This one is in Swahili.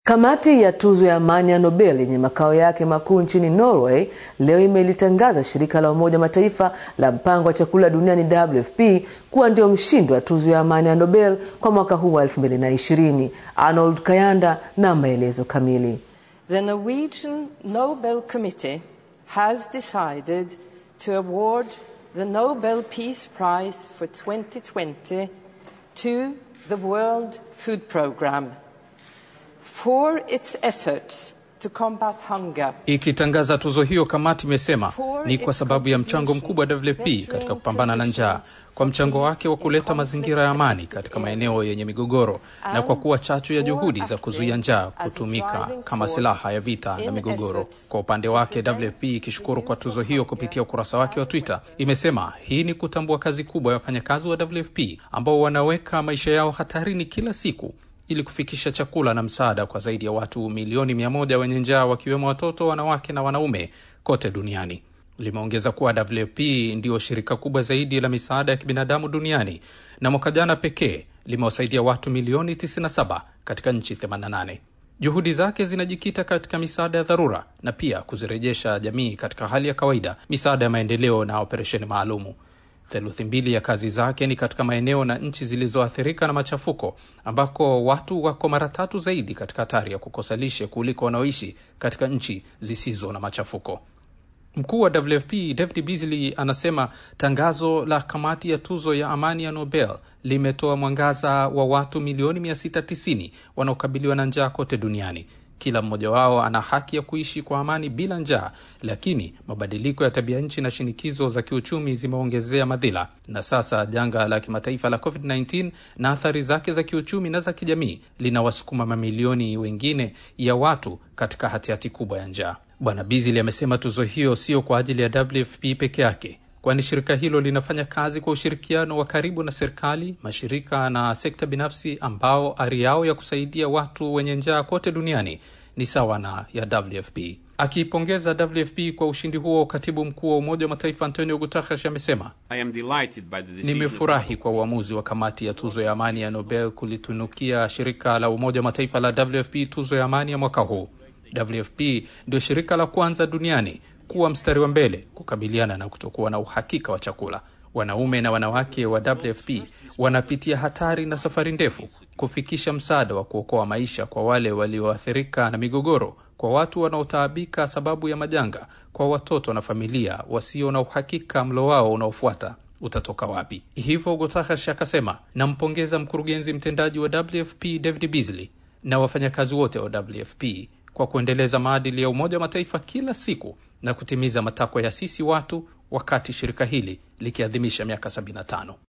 Kamati ya tuzo ya amani ya Nobel yenye makao yake makuu nchini Norway leo imelitangaza shirika la Umoja Mataifa la mpango wa chakula duniani WFP kuwa ndio mshindi wa tuzo ya amani ya Nobel kwa mwaka huu wa 2020. Arnold Kayanda na maelezo kamili. The Norwegian Nobel Committee has decided to award the Nobel Peace Prize for 2020 to the World Food Programme for its efforts to combat hunger. Ikitangaza tuzo hiyo, kamati imesema ni kwa sababu ya mchango mkubwa wa WFP katika kupambana na njaa, kwa mchango wake wa kuleta mazingira ya amani katika maeneo yenye migogoro, na kwa kuwa chachu ya juhudi za kuzuia njaa kutumika kama silaha ya vita na migogoro. Kwa upande wake, WFP ikishukuru kwa tuzo hiyo kupitia ukurasa wake wa Twitter, imesema hii ni kutambua kazi kubwa ya wafanyakazi wa WFP ambao wanaweka maisha yao hatarini kila siku ili kufikisha chakula na msaada kwa zaidi ya watu milioni mia moja wenye njaa wakiwemo watoto, wanawake na wanaume kote duniani. Limeongeza kuwa WFP ndiyo shirika kubwa zaidi la misaada ya kibinadamu duniani na mwaka jana pekee limewasaidia watu milioni 97 katika nchi 88. Juhudi zake zinajikita katika misaada ya dharura na pia kuzirejesha jamii katika hali ya kawaida, misaada ya maendeleo na operesheni maalumu. Theluthi mbili ya kazi zake ni katika maeneo na nchi zilizoathirika na machafuko ambako watu wako mara tatu zaidi katika hatari ya kukosa lishe kuliko wanaoishi katika nchi zisizo na machafuko. Mkuu wa WFP David Beasley anasema tangazo la kamati ya tuzo ya amani ya Nobel limetoa mwangaza wa watu milioni 690 wanaokabiliwa na njaa kote duniani. Kila mmoja wao ana haki ya kuishi kwa amani bila njaa, lakini mabadiliko ya tabia nchi na shinikizo za kiuchumi zimeongezea madhila, na sasa janga la kimataifa la COVID-19 na athari zake za kiuchumi na za kijamii linawasukuma mamilioni wengine ya watu katika hatihati kubwa ya njaa. Bwana Beasley amesema tuzo hiyo sio kwa ajili ya WFP peke yake kwani shirika hilo linafanya kazi kwa ushirikiano wa karibu na serikali, mashirika na sekta binafsi ambao ari yao ya kusaidia watu wenye njaa kote duniani ni sawa na ya WFP. Akiipongeza WFP kwa ushindi huo, katibu mkuu wa Umoja wa Mataifa Antonio Guterres amesema, nimefurahi kwa uamuzi wa kamati ya tuzo ya amani ya Nobel kulitunukia shirika la Umoja wa Mataifa la WFP tuzo ya amani ya mwaka huu. WFP ndio shirika la kwanza duniani kuwa mstari wa mbele kukabiliana na kutokuwa na uhakika wa chakula. Wanaume na wanawake wa WFP wanapitia hatari na safari ndefu kufikisha msaada wa kuokoa maisha kwa wale walioathirika na migogoro, kwa watu wanaotaabika sababu ya majanga, kwa watoto na familia wasio na uhakika mlo wao unaofuata utatoka wapi. Hivyo Guterres akasema, nampongeza mkurugenzi mtendaji wa WFP David Beasley na wafanyakazi wote wa WFP kwa kuendeleza maadili ya Umoja wa Mataifa kila siku na kutimiza matakwa ya sisi watu wakati shirika hili likiadhimisha miaka 75.